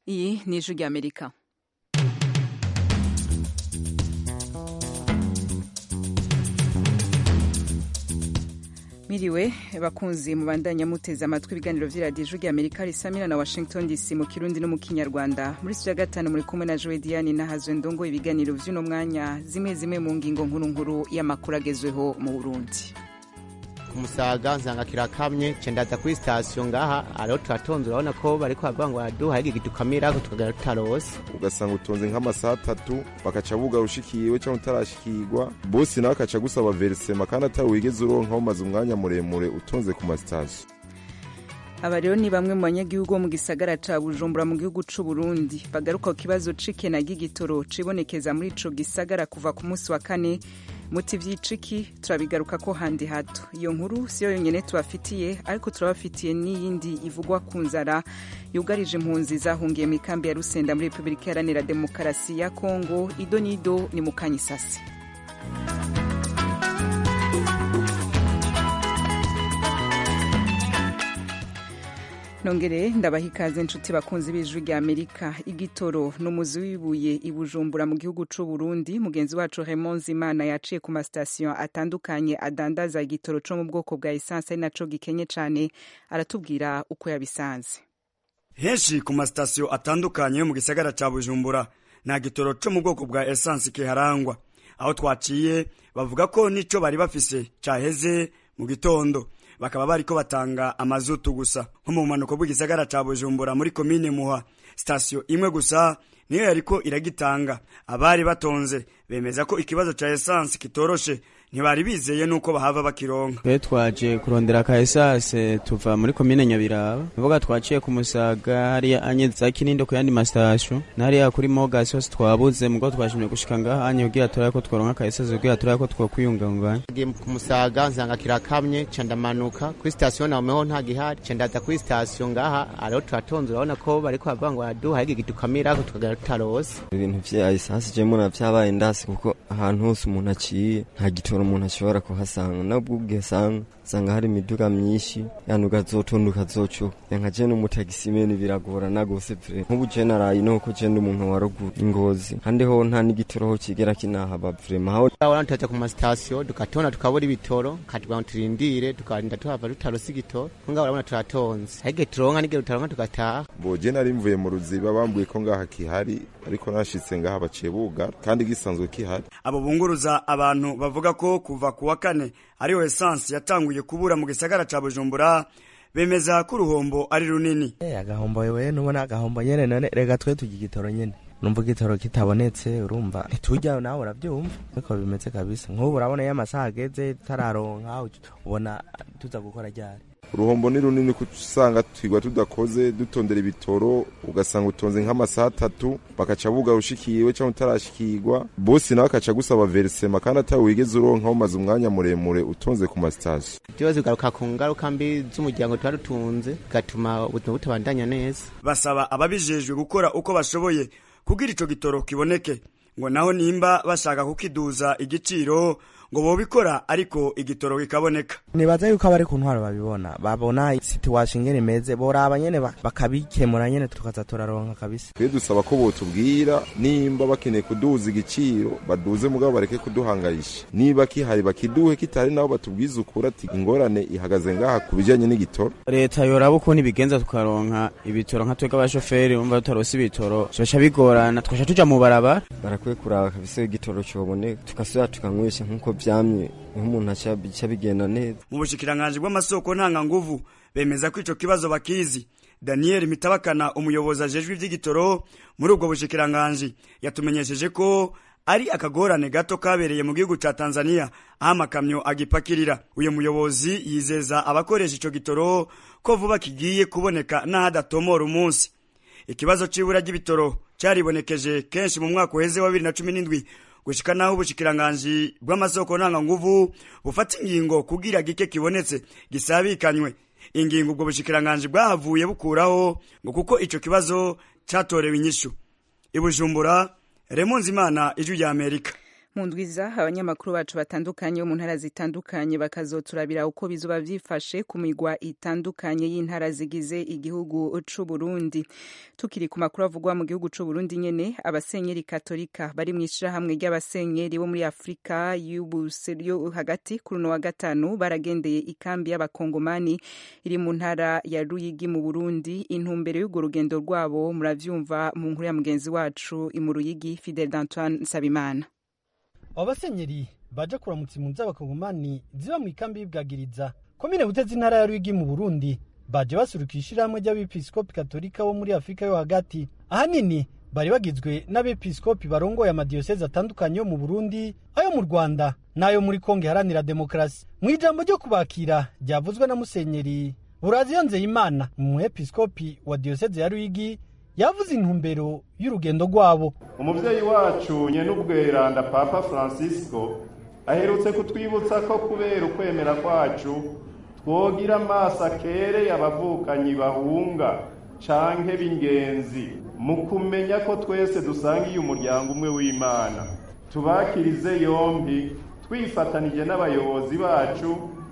iyi ni ijwi ry'amerika miriwe bakunzi mubandanya muteze amatwi ibiganiro vy'iradiyo ijwi ry'amerika risamira na washington dc mu kirundi no mu kinyarwanda muri studio ya gatanu muri kumwe na joe diane nahazwe ndongo ibiganiro vy'uno mwanya zimwe zimwe mu ngingo nkuru nkuru y'amakuru agezweho mu burundi kumusaga nsanga kirakamye cendaza kuri sitasiyo ngaha ariho turatonze urabona ko bariko baravuga ngo baraduha igigi tukamirako tukagera tutarose ugasanga utonze nk'amasaha atatu bakaca buga ushikiwe cyangwa utarashikirwa bosi nawe akaca gusaba verisema kandi atari wigeze uronka umaze umwanya muremure utonze ku masitasiyo aba rero ni bamwe mu banyagihugu bo mu gisagara ca bujumbura mu gihugu c'u burundi bagaruka ku kibazo c'ikena ry'igitoro cibonekeza muri ico gisagara kuva ku munsi wa kane muti vyiciki turabigaruka ko handi hato iyo nkuru siyo yonyene tubafitiye ariko turabafitiye n'iyindi ivugwa ku nzara yugarije impunzi zahungiye mu ikambi ya rusenda muri repubulika iharanira demokarasi ya kongo ido n'ido ni mu kanyisasi nongere ndabaha ikaze inshuti bakunzi b'ijwi rya amerika igitoro ni umuzi w'ibuye i bujumbura mu gihugu c'u burundi mugenzi wacu raymond zimana yaciye ku masitasiyo atandukanye adandaza igitoro co mu bwoko bwa esanse ari naco gikenye cane aratubwira uko yabisanze henshi ku masitasiyo atandukanye yo mu gisagara ca bujumbura nta gitoro co mu bwoko bwa esanse kiharangwa aho twaciye bavuga ko nico bari bafise caheze mu gitondo bakaba bariko batanga amazutu gusa nko mu bumanuko bw'igisagara ca bujumbura muri komine muha sitasiyo imwe gusa niyo yariko iragitanga abari batonze bemeza ko ikibazo ca esanse kitoroshe ntibari bizeye nuko bahava bakironka twe twaje kurondera ka esase tuva muri komine nyabiraba mvuga twaciye ku musaga hariya anye za kinindo ku yandi masitasiyo n'hariya kuri mogasi hose twabuze mugo twashimye gushika ngaha anye kugira turabe ko tworonka ka esase kugira turabe ko twokwiyunganganya ngiye ku musaga nsanga kirakamye ca ndamanuka kuri sitasiyo naweho nta gihari ca ndaza kuri sitasiyo ngaha ariho turatonze urabona ko bariko baravuga ngo baraduha igigi tukamirako tukagera tutarose ibintu vya esanse je mbona vyabaye ndasi kuko ahantu hose umuntu aciye nta gitoro umuntu ashobora kuhasanga nabwo ubwisanga usanga hari imiduga myinshi yani ugazotonda ukazocuka yanka je n'umutagisimeni biragorana gose vre nk'ubu je naraye nuko je ndi umuntu wa ruguru ingozi kandi ho nta n'igitoro ho kigera kinahaba vrema haho urabona tutaja ku masitasiyo dukatonda tukabura ibitoro katubwira ngo turindire tukarinda tuhava tutarose igitoro kunga urabona turatonze ariko turonka n'igihe tutaronka tugataha boje nari mvuye mu ruziba bambwiye ko ngaha kihari ariko nashitse ngaha baciye bugara kandi gisanzwe kihari abo bunguruza abantu bavuga ko kuva ku wa kane ariho esanse yatanguye kubura mu gisagara ca bujumbura bemeza ko uruhombo ari runini agahombo wewe nubona agahombo nyene none rega twe turya igitoro nyene numva igitoro kitabonetse urumva ntitujya nawe urabyumva ariko bimeze kabisa nk'ubu urabona iyo amasaha ageze tararonka ubona tuza gukora ryari uruhombo ni runini kuko usanga twigwa tudakoze dutondera ibitoro ugasanga utonze nk'amasaha atatu bakaca buga ushikiwe cyangwa utarashikirwa bosi nawe akaca gusaba verisema kandi atari wigeze uronka umaze umwanya muremure utonze ku masitasiyo ibibazo bigaruka ku ngaruka mbi z'umuryango tuba dutunze bigatuma ubuzima butabandanya neza basaba ababijejwe gukora uko bashoboye kugira ico gitoro kiboneke ngo naho nimba bashaka kukiduza igiciro ngo bobikora ariko igitoro kikaboneka nibaza yuko abari ku ntwaro babibona babona situation ingene imeze boraba nyene bakabikemura nyene tukaza turaronka kabisa twe dusaba ko botubwira nimba bakeneye kuduza igiciro baduze mugabo bareke kuduhangayisha niba kihari bakiduhe kitari nabo batubwize ukuri ati ingorane ihagaze ngaha ku bijanye n'igitoro leta yoraba ukuntu ibigenza tukaronka ibitoro nka twebwe abashoferi umva tutarose ibitoro bica bigorana twasha tuja mu barabara barakwiye kuraba kabisa igitoro coboneka tugasubira tukanywesha nk'uko vyamye nk'umuntu aca bigenda neza mu bushikiranganji bw'amasoko ntanganguvu bemeza ko ico kibazo bakizi daniel mitabakana umuyobozi ajejwe ivy'igitoro muri ubwo bushikiranganji yatumenyesheje ko ari akagorane gato kabereye mu gihugu ca tanzania aho amakamyo agipakirira uyu muyobozi yizeza abakoresha ico gitoro ko vuba kigiye kuboneka n'ahadatomora umunsi ikibazo c'ibura ry'ibitoro caribonekeje kenshi mu mwaka uheze wa bibiri na cumi n'indwi gushika naho ubushikiranganji bw'amasoko ntanganguvu bufata ingingo kugira gike kibonetse gisabikanywe ingingo ubwo bushikiranganji bwahavuye bukuraho ngo kuko ico kibazo catorewe inyishu ibujumbura remonzi imana ijwi rya amerika mu ndwiza abanyamakuru bacu batandukanye bo mu ntara zitandukanye bakazoturabira uko bizoba vyifashe ku migwa itandukanye y'intara zigize igihugu c'u Burundi tukiri ku makuru avugwa mu gihugu c'u Burundi nyene abasenyeri katolika bari mu ishirahamwe ry'abasenyeri bo muri Afrika y'ubuserio hagati kuri uno wa gatanu baragendeye ikambi y'abakongomani iri mu ntara ya Ruyigi mu Burundi intumbero y'urwo rugendo rwabo muravyumva mu nkuru ya mugenzi wacu mu Ruyigi Fidel d'Antoine Nsabimana abo basenyeri baje kuramutsa impunzi z'abakongomani ziba mu ikambi y'ibwagiriza komine butezi intara ya rwigi mu burundi baje basurukira ishirahamwe ry'abepiskopi katolika bo muri afurika yo hagati ahanini bari bagizwe n'abepiskopi barongoye amadiyosezi atandukanye yo mu burundi ayo mu rwanda n'ayo muri kongo iharanira demokarasi mu ijambo ryo kubakira ryavuzwe na musenyeri buraziyo nzeyimana umwepiskopi wa diyosezi ya rwigi yavuze intumbero y'urugendo rwabo umubyeyi wacu nyen'ubweranda papa francisco aherutse kutwibutsa ko kubera ukwemera kwacu twogira amaso akereye abavukanyi bahunga canke b'ingenzi mu kumenya ko twese dusangiye umuryango umwe w'imana tubakirize yombi twifatanije n'abayobozi bacu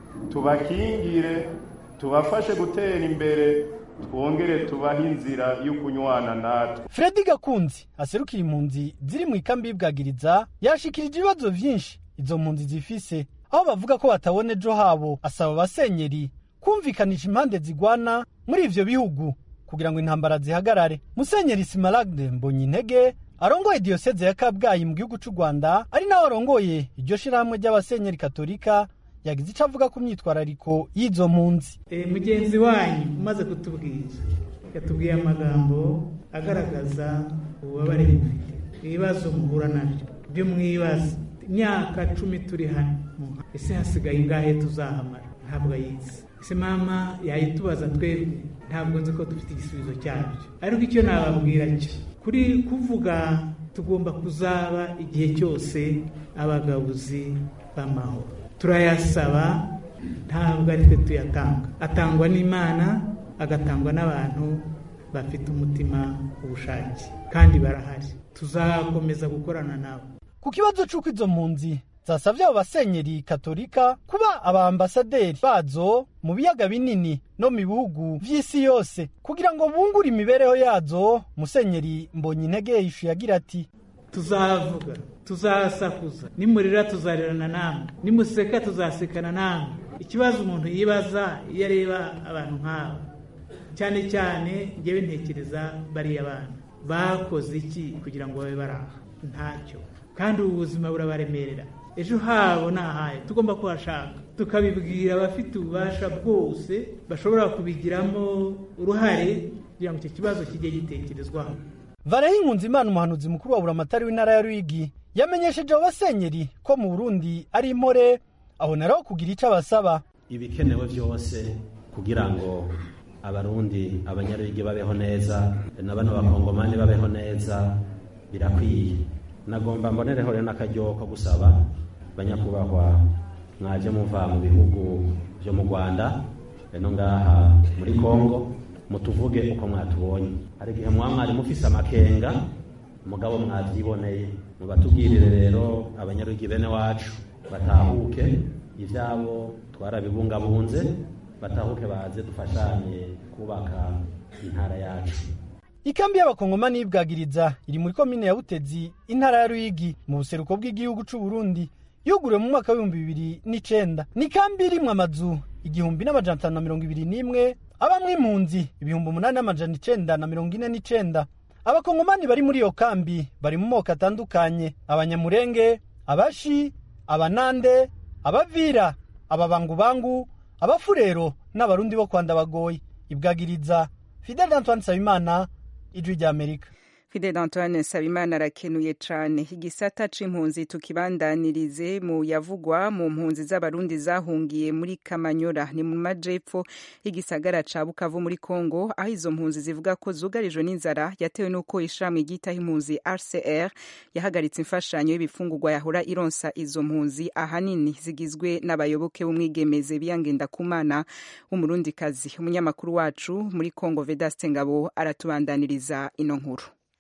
tubakingire tubafashe gutera imbere twongere tubahe inzira yo kunywana natwe fredi gakunzi aserukira impunzi ziri mu ikambi y'ibwagiriza yashikirije ibibazo vyinshi izo mpunzi zifise aho bavuga ko batabona ejo habo asaba abasenyeri kumvikanisha impande zigwana muri ivyo bihugu kugira ngo intambara zihagarare musenyeri simaragde mbonye intege arongoye diyoseze ya kabgayi mu gihugu c'u rwanda ari nawe arongoye iryo shirahamwe ry'abasenyeri katolika yagize icyo avuga ku myitwarariko y'izo mpunzi mugenzi wanyu umaze kutubwira yatubwiye amagambo agaragaza ububabare mufite ibibazo muhura nabyo byo mwibaza imyaka cumi turi hano ese hasigaye ingahe tuzahamara ntabwo ayizi ese mama yayitubaza twebwe ntabwo nzi ko dufite igisubizo cyabyo ariko icyo nababwira cyo kuri kuvuga tugomba kuzaba igihe cyose abagabuzi b'amahoro turayasaba ntabwo ari twe tuyatanga atangwa n'imana agatangwa n'abantu bafite umutima w'ubushake kandi barahari tuzakomeza gukorana nabo ku kibazo c'uko izo mpunzi zasavye abo basenyeri katolika kuba abaambasaderi bazo mu biyaga binini no mu bihugu vy'isi yose kugira ngo bungure imibereho yazo musenyeri mbonye intege yishuye agira ati tuzavuga tuzasakuza nimurira tuzarerana namwe nimuseka tuzasekana namwe ikibazo umuntu yibaza iyo areba abantu nk'aba cyane cyane ngewe ntekereza bariya bana bakoze iki kugira ngo babe bari aha ntacyo kandi ubu buzima burabaremerera ejo habo ni ahaye tugomba kuhashaka tukabibwira abafite ububasha bwose bashobora kubigiramo uruhare kugira ngo icyo kibazo kijye gitekerezwaho vareho impunzi imana umuhanuzi mukuru wa buramatari w'intara ya rwigi yamenyesheje abo basenyeri ko mu burundi ari impore aboneraho kugira icyo abasaba ibikenewe byose kugira ngo abarundi abanyarwige babeho neza na bano bakongomani babeho neza birakwiye nagomba mbonereho rero n'akaryo ko gusaba banyakubahwa mwaje muva mu bihugu byo mu rwanda no ngaha muri kongo mutuvuge uko mwatubonye hari igihe muba mwari mufise amakenga mugabo mwabyiboneye mubatubwirire rero abanyarwige bene wacu batahuke ibyabo twarabibungabunze batahuke baze dufashanye kubaka intara yacu ikambi y'abakongomani y'ibwagiriza iri muri komine ya butezi intara ya ruyigi mu buseruko bw'igihugu c'u burundi yuguriwe mu mwaka w'ibihumbi bibiri n'icenda ni ikambi irimwo amazu igihumbi n'amajana atanu na mirongo ibiri n'imwe abamwo impunzi ibihumbi umunani n'amajana icenda na mirongo ine n'icenda abakongomani bari muri iyo kambi bari mu moko atandukanye abanyamurenge abashi abanande abavira ababangubangu abafurero n'abarundi bo kwanda bagoye ibwagiriza fidel antoine nsabimana ijwi ry'amerika fidel antoine nsabimana arakenuye cane igisata c'impunzi tukibandanirize mu yavugwa mu mpunzi z'abarundi zahungiye muri kamanyora ni mu majepfo y'igisagara ca bukavu muri congo aho izo mpunzi zivuga ko zugarijwe n'inzara yatewe n'uko ishirahamwe ryitaho impunzi rcr yahagaritse imfashanyo y'ibifungurwa yahora ironsa izo mpunzi ahanini zigizwe n'abayoboke b'umwigemeze biyangenda kumana w'umurundikazi umunyamakuru wacu muri congo vedaste ngabo aratubandaniriza ino nkuru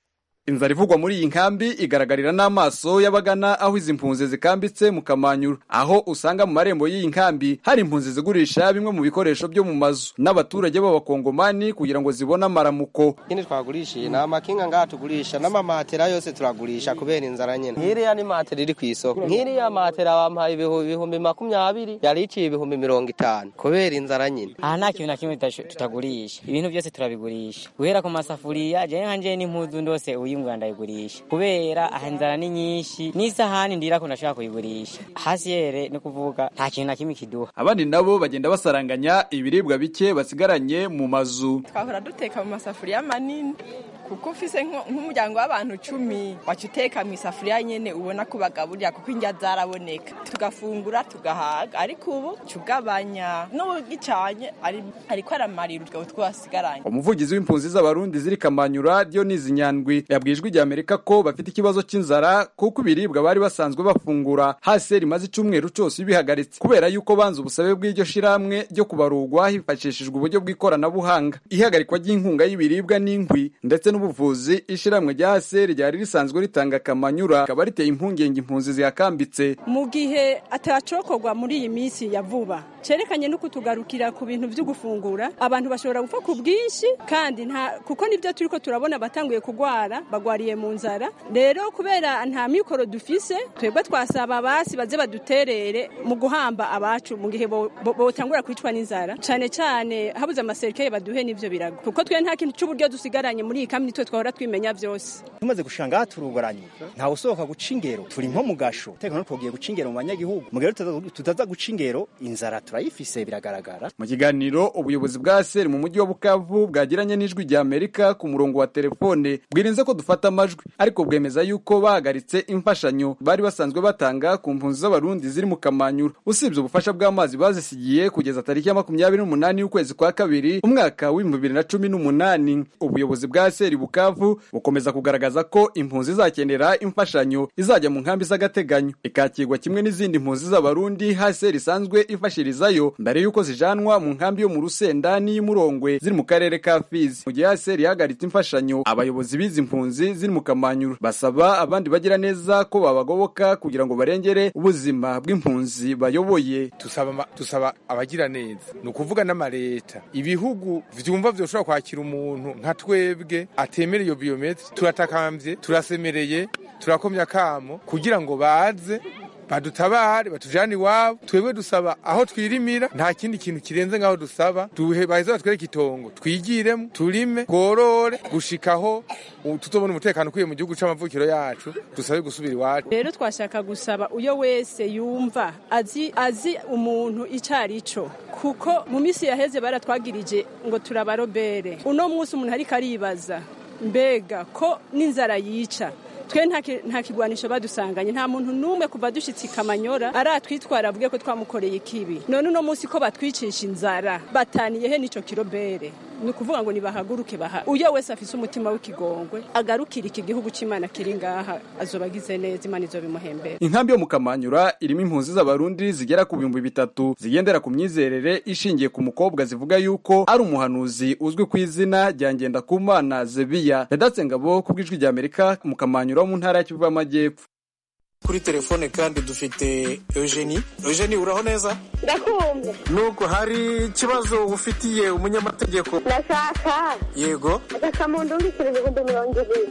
inzara ivugwa muri iyi nkambi igaragarira n'amaso y'abagana aho izi mpunzi zikambitse mu kamanyuru aho usanga mu marembo y'iyi nkambi hari impunzi zigurisha bimwe mu bikoresho byo mu mazu n'abaturage b'abakongomani kugira ngo zibone amaramuko ikindi twagurishiye ni amakinga ngaha tugurisha n'amamatera yose turagurisha kubera inzara nyene nk'iriya ni matera iri kw'isoko nk'iriya matera bampaye ibihumbi makumyabiri yari iciye ibihumbi mirongo itanu kubera inzara nyene aha nta kintu na kimwe tutagurisha ibintu byose turabigurisha guhera ku masafuriya jewe nkanje n'impuzu ndose uyimbwa ndayigurisha kubera aha inzara ni nyinshi n'isahani ndirako ndashaka kuyigurisha hasi yere ni kuvuga nta kintu na kimwe kiduha abandi nabo bagenda basaranganya ibiribwa bike basigaranye mu mazu twahora duteka mu masafuriya manini kuko ufise nk'umuryango w'abantu cumi waca uteka mu isafuriya nyene ubona ko bagaburira kuko indya zaraboneka tugafungura tugahaga ariko ubu cugabanya n'ubugicanye ariko aramarira utwo twasigaranye umuvugizi w'impunzi z'abarundi ziri kamanyura Dionisi Nyandwi yabwijwe ijya Amerika ko bafite ikibazo cy'inzara kuko ibiribwa bari basanzwe bafungura hasi rimaze icumweru cose bihagaritse kubera yuko banze ubusabe bw'iryo shiramwe ryo kubarurwa hifashishijwe uburyo bw'ikoranabuhanga ihagarikwa ry'inkunga y'ibiribwa n'inkwi ndetse n'ubuvuzi ishiramwe rya ASR ryari risanzwe ritanga kamanyura akaba riteye impungenge impunzi zihakambitse mu gihe atacokorwa muri iyi minsi ya vuba cerekanye no kutugarukira ku bintu byo gufungura abantu bashobora gupfa ku bwinshi kandi nta kuko nibyo turiko turabona batanguye kugwara bagwariye mu nzara rero kubera nta mikoro dufise twebwe twasaba basi baze baduterere mu guhamba abacu mu gihe botangura kwicwa n'inzara cane cane habuze amaserikare baduhe n'ivyo birago kuko twe nta kintu c'uburyo dusigaranye muri iyi kambi nitwe twahora twimenya vyose tumaze gushanga aha turugoranye ntawe usohoka guca ingero turi nko mu gasho tekano twogiye guca ingero mu banyagihugu mu gihe tutaza guca ingero inzara turayifise biragaragara mu kiganiro ubuyobozi bwa seri mu mujyi wa bukavu bwagiranye n'ijwi rya amerika ku murongo wa telefone bwirinze ko dufata amajwi ariko bwemeza yuko bahagaritse imfashanyo bari basanzwe batanga ku mpunzi z'abarundi ziri mu kamanyura usibye ubufasha bw'amazi bazisigiye kugeza tariki ya makumyabiri n'umunani y'ukwezi kwa kabiri umwaka w'ibihumbi bibiri na cumi n'umunani ubuyobozi bwa seri bukavu bukomeza kugaragaza ko impunzi izakenera imfashanyo izajya mu nkambi z'agateganyo ikakirwa kimwe n'izindi mpunzi z'abarundi hasi risanzwe ifashirizayo mbere y'uko zijanwa mu nkambi yo mu rusenda n'iy'umurongwe ziri mu karere ka fizi mu gihe hasi ihagaritse imfashanyo abayobozi b'izi mpunzi ziri mu kamanyuro basaba abandi bagira neza ko babagoboka kugira ngo barengere ubuzima bw'impunzi bayoboye tusaba tusaba abagira neza ni ukuvuga n'amareta ibihugu vyumva vyoshobora kwakira umuntu nka twebwe atemera iyo biometri turatakambye turasemereye turakomya akamo kugira ngo baze badutabare batujane iwabo twebwe dusaba aho twirimira nta kindi kintu kirenze ngaho dusaba duhe baheze batwereke itongo twigiremo turime tworore gushikaho tutobona umutekano ukwiye mu gihugu c'amavukiro yacu dusabe gusubira iwacu rero twashaka gusaba uyo wese yumva azi azi umuntu icari co kuko mu misi yaheze baratwagirije ngo turabarobere uno munsi umuntu ariko aribaza mbega ko n'inzara yica twe nta kigwanisho badusanganye nta muntu n'umwe kuva dushyitse ikamanyora aratwitwara avuge ko twamukoreye ikibi none uno munsi ko batwicisha inzara bataniyehe n'ico kirobere ni ukuvuga ngo nibahaguruke baha uyo wese afise umutima w'ikigongwe agarukira iki gihugu c'imana kiri ngaha azoba agize neza imana izobimuhembera inkambi yo mu kamanyura irimo impunzi z'abarundi zigera ku bihumbi bitatu zigendera ku myizerere ishingiye ku mukobwa zivuga yuko ari umuhanuzi uzwi ku izina rya ngendakumana zebiya yadatse ngabo ku bw'ijwi rya amerika mu kamanyura wo mu ntara ya kivu y'amajyepfo kuri telefone kandi dufite eugenie eugenie uraho neza ndakumva nuko hari ikibazo ufitiye umunyamategeko ndashaka yego agasamundu ndikira ibihumbi mirongo ibiri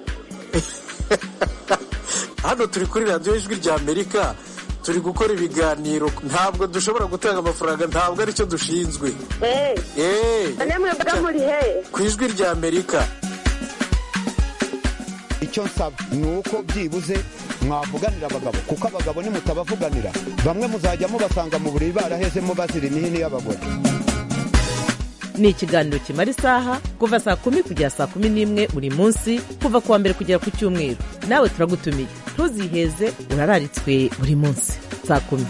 hano turi kuri radiyo ijwi rya amerika turi gukora ibiganiro ntabwo dushobora gutanga amafaranga ntabwo aricyo dushinzwe eee mwebwe muri he ku ijwi rya amerika icyo nsaba ni uko byibuze mwavuganira abagabo kuko abagabo nimutabavuganira bamwe muzajya mubasanga mu buriri barahezemo bazira imihini y'abagore ni ikiganiro kimara isaha kuva saa kumi kugera saa kumi n'imwe buri munsi kuva ku wa mbere kugera ku cyumweru nawe turagutumiye ntuziheze urararitswe buri munsi saa kumi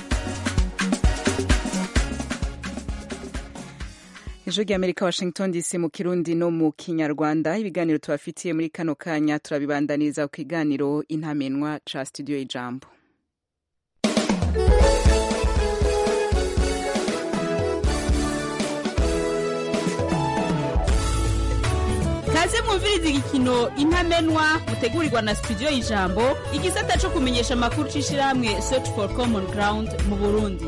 ejo ry'amerika washington dc mu kirundi no mu kinyarwanda ibiganiro tubafitiye muri kano kanya turabibandaniriza ku kiganiro intamenwa ca studio ijambo kaze kaze mwumvirize igikino intamenwa mutegurirwa na studio y'ijambo igisata cyo kumenyesha amakuru c'ishirahamwe search for common ground mu burundi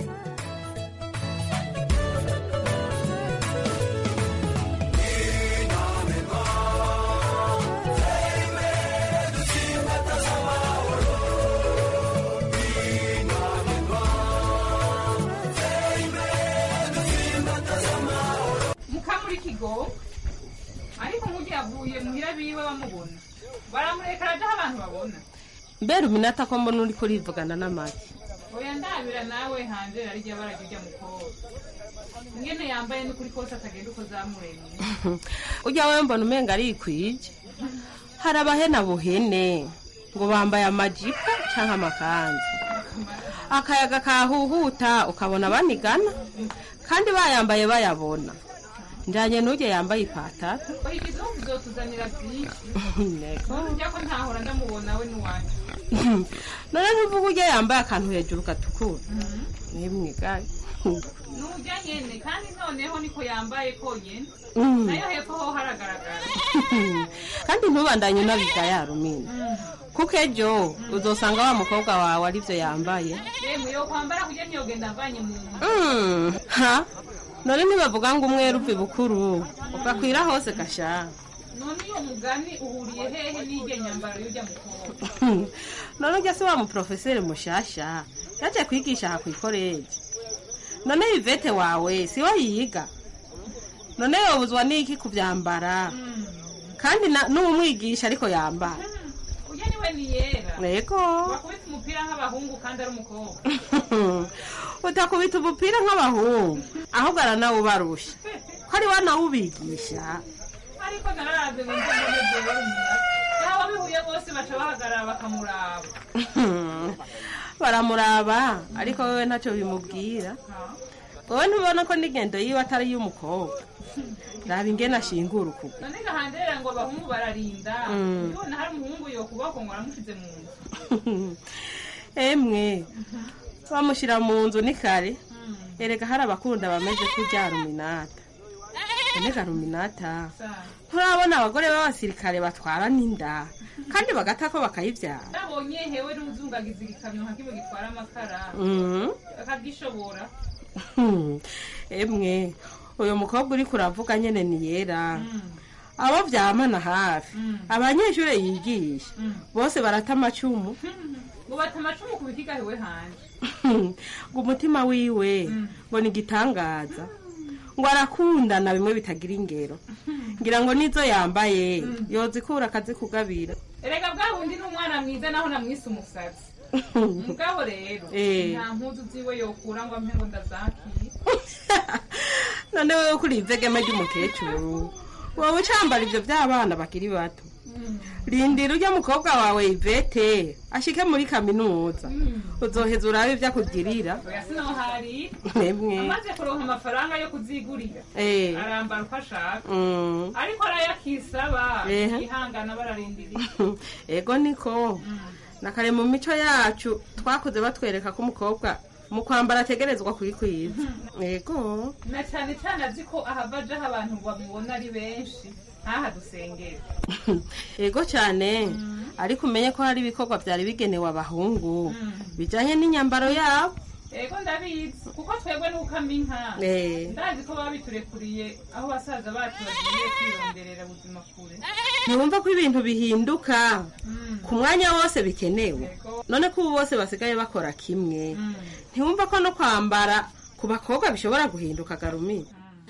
mukamuri kigo ariko nk'ugiye avuye muhira biwe bamubona baramureka araja aho abantu babona mbere uminata ko mbona uri kurivugana n'amagi oya ndabira nawe hanze arirya barajya ujya mukobwa ingene yambaye n'ukuri kose atagenda uko zamuremye ujya we mbona umenga arikwije hari abahena buhene ngo bambaye amajipo cyangwa amakanzu akayaga kahuhuta ukabona banigana kandi bayambaye bayabona njyanye n'ujya yambaye ipataro oya igihugu uzotuzanira byinshi Nego. ujya ko ntahora ndamubona we n'iwanyu none ntuvuga ujya yambaye akantu hejuru gatukura nimwigaye nujya nyene kandi noneho niko yambaye konyene Mm. nayo hepfo ho haragaragara kandi ntubandanye unabiga yarumina kuko ejo uzosanga wa mukobwa wawe aribyo yambaye yemwe yo kwambara kujya ntiyogenda mvanye mu nda Mm, ha none ntibavuga ngo umwe ruvi bukuru ugakwira hose gasha none iyo mugani uhuriye hehe n'irya nyambaro y'ujya mukobwa none ujya se wa muprofeseri mushasha yaje kwigisha aha ku ikoreji none ivete wawe si we yiga none yobuzwa n'iki kubyambara kandi na- n'umwigisha ariko yambara ujya niwe ni yera Yego. wakubita umupira nk'abahungu kandi ari umukobwa utakubita umupira nk'abahungu ahubwo aranawubarusha ko ari we anawubigisha ariko nararaze ngo nze mbone jewe umura yaba bihuye bose baca bahagarara bakamuraba baramuraba ariko wowe ntacyo bimubwira wowe ntubona ko n'ingendo yiwe atari iy'umukobwa raba ingene ashingura ukuguru none gahanderera ngo abahungu bararinda Mm. ubona hari umuhungu yokuboko ngo aramushize mu nzu emwe bamushyira mu nzu ni kare erega hari abakunda bameze kurya ruminata enega ruminata nturabona abagore b'abasirikare batwara n'inda kandi bagata ko bakayibyara nabonye hewe n'uzungagiza igikamyo nka kimwe gitwara amakara Mhm. akagishobora Hmm, emwe uyu mukobwa uri kuravuga nyene ni yera abo vyamana hafi abanyeshuri yigisha bose barata amacumu ngo bata amacumu ku bikiga hewe hanje ngo umutima wiwe ngo ni igitangaza ngo arakundana bimwe bitagira ingero ngira ngo nizo yambaye yozikura akazikugabira erega bwa bundi ni umwana mwiza naho namwise umusazi mugabo rero Eh. nta mpuzu ziwe yokura ngo ampe ngo ndazakiye none wewe kuri ivegeme ry'umukecuru wowe ucambara ivyo vy'abana bakiri bato rindira urya mukobwa wawe ivete ashike muri kaminuza uzoheza urabe ivyo akugirira oya sinohari Emwe. amaze kuronka amafaranga yo kuzigurira Eh. arambara uko ashaka Mm. ariko arayakisaba Ehe. ihangana bararindiriye ego niko na kare mu mico yacu twakoze batwereka ko umukobwa mu kwambara ategerezwa kwikwiza ego na cyane cyane azi ko ahava ajaho abantu bamubona ari benshi ntaha dusengera ego cyane ariko umenye ko hari ibikorwa byari bigenewe abahungu bijyanye n'inyambaro yabo ego ndabizi kuko twebwe n'ukama inka Eh. ndazi ko baba biturekuriye aho basaza bacu bagiye kwironderera ubuzima kure ntiwumva ko ibintu bihinduka ku mwanya wose bikenewe none ko ubu bose basigaye bakora kimwe ntiwumva ko no kwambara ku bakobwa bishobora guhinduka garumi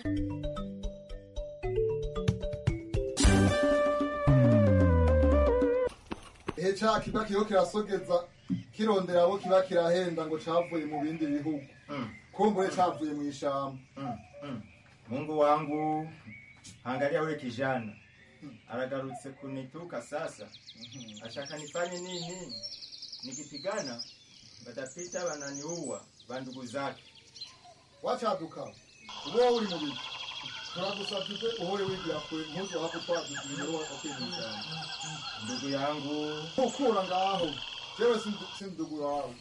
ehe ca kiba kiriho kirasogeza kirondera abo kiba kirahenda ngo cavuye mu bindi bihugu kumbure cavuye mu ishamba Mungu wangu, angalia wewe kijana anagarutse kunituka sasa, ashaka nifanye nini? Nikipigana watapita wananiua bandugu zake. wacaduka uba uri mu bigo turagusabye ute uhore wigira kure ntuze waba utwaduka imbere wakakwiye mu ishamba Ndugu yangu, ukura ngaho jewe si- si ndugu wawe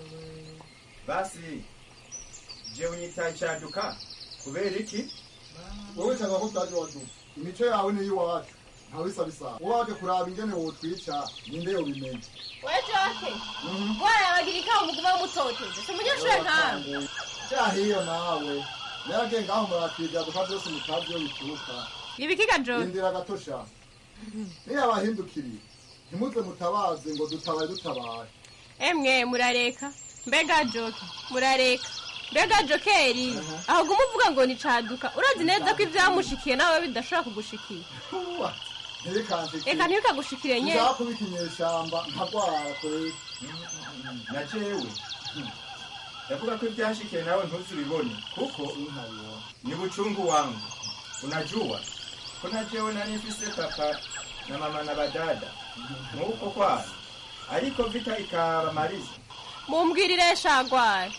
basi je unyita icyaduka kubera iki? wowe cyangwa ko utaje waduka imico yawe niyo iwacu ntawisa bisa uwaje kuraba ingene wotwica ninde yobimenye wejoke warabagira ikawa muguma mutoteze si umunyeshuri nkawe cyahiyo nawe nerage ngaho murakwiga duka byose mutabyo bituruka ibikiga joke indira gatosha niyo abahindukiriye ntimuze mutabaze ngo dutabaye dutabaye emwe murareka mbega joke murareka mbega jokeri aho guma uvuga ngo ni caduka urazi neza ko ibyamushikiye nawe bidashobora kugushikira ntibikanshikire reka ntibikagushikire nyene uzakubika inyeshamba nkagwara kure na jewe ndavuga ko ibyashikiye nawe ntuzibibone kuko ni buchungu wangu unajua ko na jewe nari mfise papa na mama na badada nk'uko kwabo ariko vita ikabamaliza mumbwirire shagwara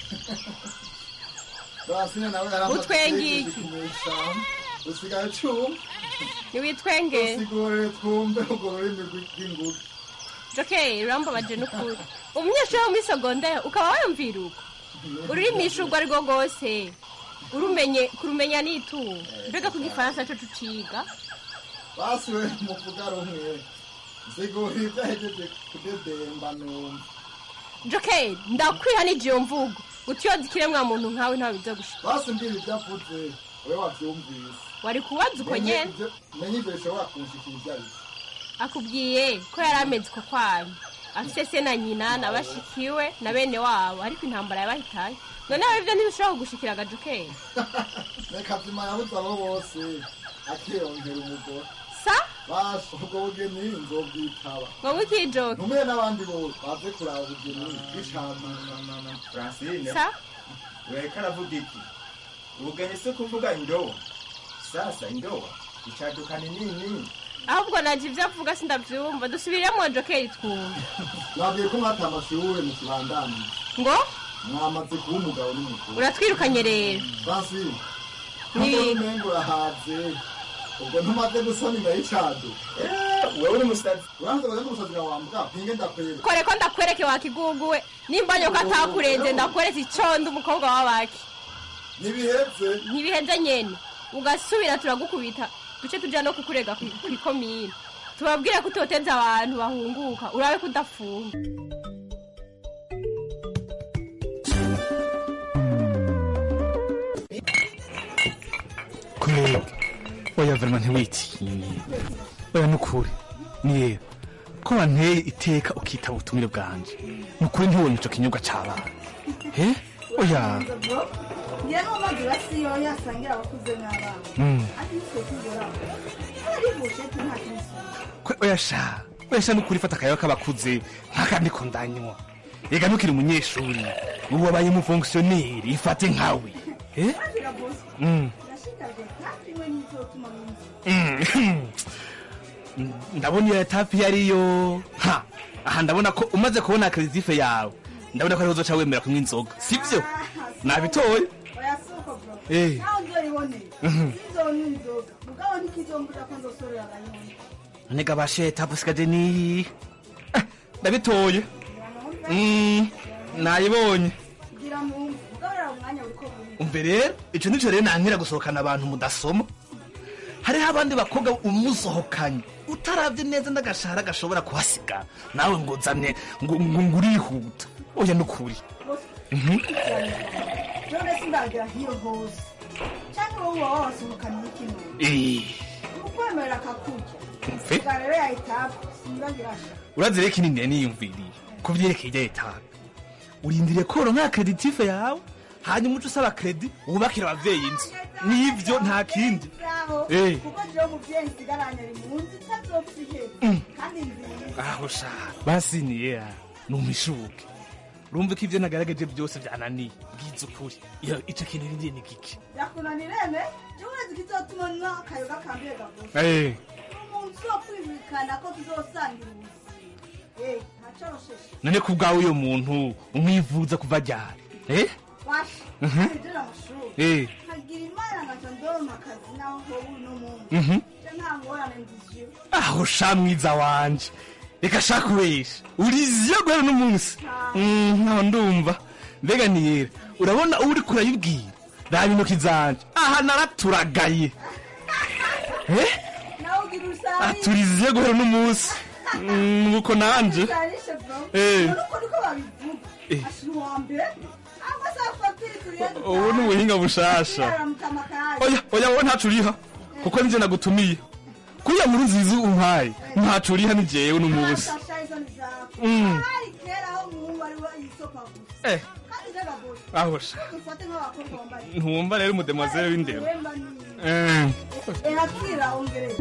Basine nawe yaramaze Utwengiye iki? inyeshamba usigaye cuma niwitwenge usigurire twumve urwo rurimi rw'inguge jokeri urambabaje n'ukuri umunyeshuri wo muri segonderi ukaba wayumvira uko ururimisha urwo ari rwo rwose urumenye kurumenya n'itungo mbega ko igifaransa cyo tuciga basi we muvuga rumwe nsigurire ibyo ahejeje kudedemba numva jokeri ndakwiha n'igiyo mvugo utiyoza ikiremwa muntu nkawe ntawe bijya gushika basi mbwira ibyo avuze we wabyumvise wari kubaza uko nyene menye ibyo bishobora kunshikira ibyo ari byo akubwiye ko yari ameze uko kwanyu afise se na nyina na bashikiwe na bene wabo ariko intambara yabahitaye noneho ibyo ntibishobora kugushikira agajokeri reka zima yabuze abo bose akiyongera umugore sa basi ubwo bugeni nzobwitaba ngo mukijoke ntumire n'abandi bose baze kuraba ubugeni bw'ishamba francine sa weka aravuga iki ubugeni si kuvuga indowa sasa indowa icaduka ni nini ahubwo naje ibyo avuga sindabyumva dusubiremo jokeri twumva nabwiye ko mwata amashure mu kibandani ngo mwamaze kuba umugabo n'umugore uratwirukanye rero francis Ni- nubwo umengo urahaze ubwo ntumaze gusona imbere y'icadu wewe uri umusazi uranze ngo n'umusazi wawe wambwa pinge ndakwereka kore ko ndakwereke wakiguguwe nimba nyoko atakurenze ndakweretse icondo umukobwa w'abaki ntibiheze ntibiheze nyene ugasubira turagukubita duce tuja no kukurega ku- kw'ikomine tubabwire ko utoteza abantu bahunguka urabe ko udafunga kwega oya verima ntiwitinye oya nukuri niye ko wanteye iteka ukitaba ubutumire bwanje nukuri ntiwonye ico kinyobwa c'abana he oya ngira n'umaze urasiyo yasangira abakuze n'abana Mm. ati nitwe tugera ari busheti nta kintu kwe oya sha oya sha nukuri fata akayaga k'abakuze nk'akandi ko ndanywa ega ntukiri umunyeshuri ubu wabaye umufongisiyoneri ifate nkawe eh azira bose Mm. ndashikajwe kandi we nizotuma munsi Mm. ndabona iyo etape iyo ariyo ha aha ndabona ko umaze kubona kredife yawe ndabona ko ariho uzoca wemera kunywa inzoga sibyo nabitoye oya soko bro Eh. naho nzoyiboneye Mhm. sizonywa inzoga mugabo ntikizombuza ko nzosorera aganyoni none gabashe etape usigaje niyi Eh, ndabitoye Mm, nayibonye gira mumve mugaburira umwanya uriko buri umve rero ico nico rero nankira gusohokana abantu mudasoma hariho abandi bakobwa umusohokanye utarabye neza n'agashahara gashobora kuhasiga nawe ngo uzane ngo ngo ngo urihuta oya nukuri Mhm. none sindagira hiyo hose cyangwa wowe waba wasohokanye n'ikinu Eh, ukwemerera akakurya umve bwa rero yahitapu sindagira sha urazi rero kinini niyumviriye ku vyerekeye ijya etape urindiriye ko uronka kreditive yawe hanyuma uca usaba kredi wubakira abavyeyi inzu nivyo nta kindi aho Eh. kuko jewe umuvyeyi nsigaranye ari mu nzu itazopfa iheze Mm. kandi nziza aho sha basi niya numishuke urumva ko ivyo nagaragaje byose vyananiye bwiza ukuri iyo ico kintu rindiriye ni giki yakunanirene jewe urezi kizotuma nywa akayoga kambiye gavose Eh, umuntu uzokwibikana ko tuzosangira ubuzima Eh, ntacorosheshe none ku bwawe uyo muntu umwivuza kuva ryari eh washa Mhm. ejera amashuri Eh. nkagira imana ngaca ndonka akazi naho howe uno muntu Mhm. je nta ngorane ndiziyo aho sha mwiza wanje reka shaka ubesha uriziyo guhera n'umunsi Mm, nkaho ndumva mbega niyera urabona uwo uriko urayibwira raba intoki zanje aha naraturagaye eh nawe ugira usa turiziye guhera uno munsi Mm, nuko nanje Zarishe bro. Eh. Nuko niko babivuga. Eh. Ashira uwa mbere. Amba sa fatiri turiye. ubu ni ubuhinga bushasha oya oya wowe ntacu uriha kuko nije nagutumiye kuriya muri nziza umpaye ntacu uriha ni jewe uno munsi Mm. Eh. ahosha ntumva rero umudemoiselle w'indero Eh. Erakira ongereza.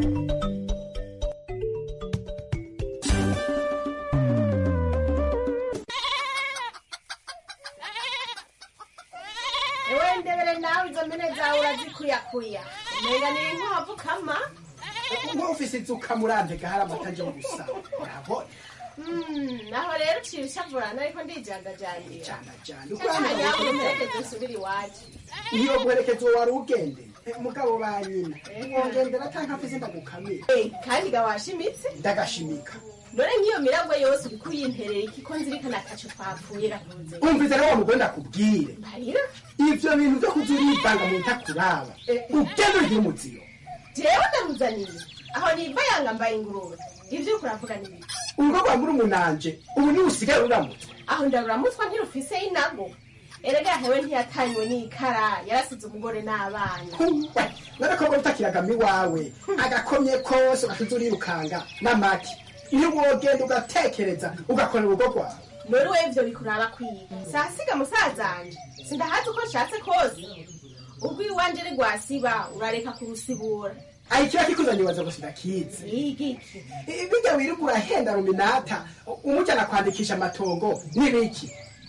ewe ndebere nawe izo mpene zawe urazikuyakuya umenga ni inkwavu kama nk'ufise inzuka muranje gahari amata aje gusa urabona Mm, naho rero uciye ushavurana ariko ndijandajandira uko hano yawe bavuga. umuherekeze usubire iwacu iyo guherekeza uwo wari ugende mugabo ba nyina wongendera canke afise ndagukamira kandi ga washimitse ndagashimika none nk'iyo miragwe yose uriko uyinterera iki ko nzirikana ataco twapfuye rakunze umvise rero wa mugore ndakubwire marira ivyo bintu vyo kuza urivanga mu ntakuraba ugende urigire umuziro jewe ndamuzaniye aho niva yanga mbaye ingurube ivyo uriko uravuga ni biki urugo rwa murumunanje ubu niwe usigaye ruramutse aho ndaruramutswa ntirufise inago erega hewe ntiyatanywe n'ikara yarasize umugore n'abana n'agakobwa utakiragamo iwawe agakomye kose ugashize urirukanga n'amaki iyo wogenda ugatekereza ugakorera urugo rwawe none we ivyo bikuraba kwiga sasiga musazanje sindahazi uko nshatse kose ubwo iwanje ari rwasiba urareka kurusibura ayi kiba kikuzanye waza gusa ndakizi igiki bijya wirirwa urahenda ruminata umujyana kwandikisha amatongo n'ibiki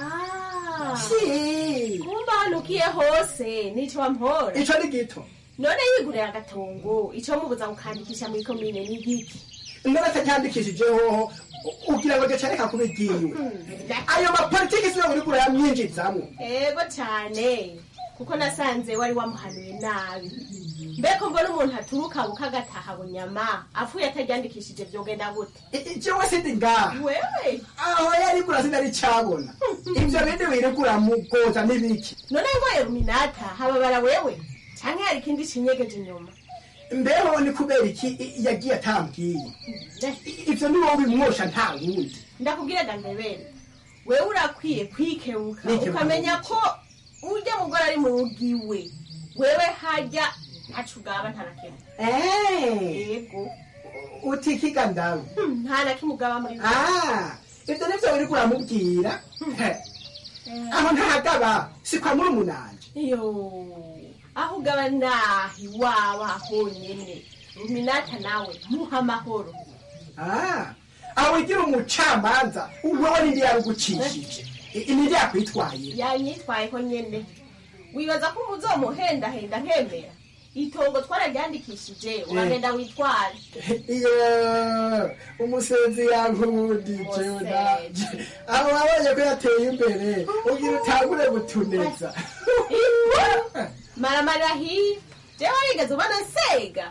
Si. kumba hanukiye hose nico wampora ico ni gito none yigurira agatongo ico mubuza gukandikisha muri komine ni igiki none atacyandikishije hoho ugira ngo gacareka kuba igiwe ayo mapolitiki siyo uriko urayamyinjizamwo ego cane kuko nasanze wari wamuhanuye nabi mbeko mbona umuntu aturuka bukagataha bunyama apfuye ataryandikishije vyogenda gute jewe sindi ngaha wewe aho yariko urasinda ricabona ivyo bindi wiriko uramugoza n'ibiki none ngoye ruminata hababara wewe canke hari ikindi cinyegeje inyuma mbeho ni kubera iki i- yagiye atambwiye ivyo ni wowe bimwosha nta wundi ndakubwira gandebere wewe urakwiye kwikebuka Nikebuka ukamenya ko urya mugore ari mu rugo iwe wewe harya ntaco ugaba nta na kimwe yego utikiga ndawe nta na kimwe ugaba muri Ah, ivyo nivyo uriko uramubwira aho ntahagaba si kwa murumunanje iyo aho ugaba nahi waba honyene ruminata nawe muha amahoro Ah, aho wigira umucamanza wewe nindi yarugucishije I- nindi yakwitwaye yanyitwayeho nyene wibaza ko umuzomuhendahenda nkemera itongo twararyandikishije uragenda witware iyo umusenzi yankundije nanje aho wabonye ko yateye imbere ugira utangure gutuneza maramarira hiya jewe wigeze ubona nsega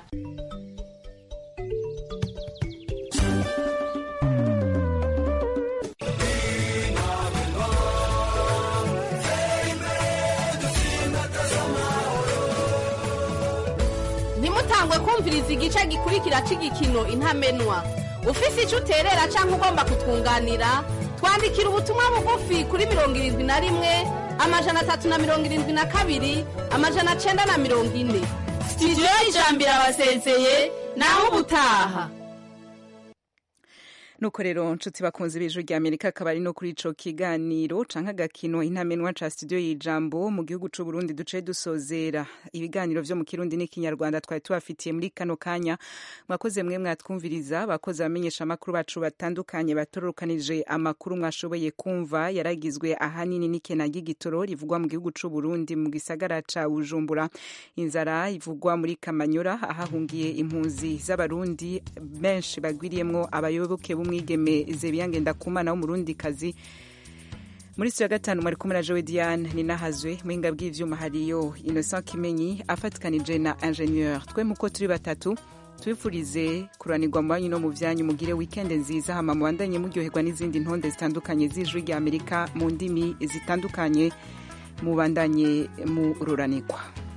ntimutangwe kumviriza igice gikurikira cy'igikino intamenwa ufise icyo uterera cyangwa ugomba kutwunganira twandikira ubutumwa bugufi kuri mirongo irindwi na rimwe amajana atatu na mirongo irindwi na kabiri amajana cyenda na mirongo ine sitidiyo y'ijambo irabasezeye naho ubutaha nuko rero nshuti bakunze b'ijwi rya amerika akaba ari no kuri ico kiganiro canke agakino intamenwa ca studio y'ijambo mu gihugu c'u burundi duce dusozera ibiganiro vyo mu kirundi n'ikinyarwanda twari tubafitiye muri kano kanya mwakoze mwe mwatwumviriza bakoze abamenyesha amakuru bacu batandukanye batorokanije amakuru mwashoboye kumva yaragizwe ahanini n'ikena ry'igitoro rivugwa mu gihugu c'u burundi mu gisagara ca bujumbura inzara ivugwa muri kamanyora ahahungiye impunzi z'abarundi benshi bagwiriyemwo abayoboke b'umwigeme zebiyange ndakumana w'umurundikazi muri siyo ya gatanu mwari kumwe na jowe diane ninahazwe muhinga bw'ivyuma hariyo innocent kimenyi afatikanije na ingenieur twe muko turi batatu tubifurize kuranirwa mu banyu no mu vyanyu mugire weekend nziza hama mubandanye muryoherwa n'izindi ntonde zitandukanye z'ijwi rya amerika mu ndimi zitandukanye mubandanye mururanirwa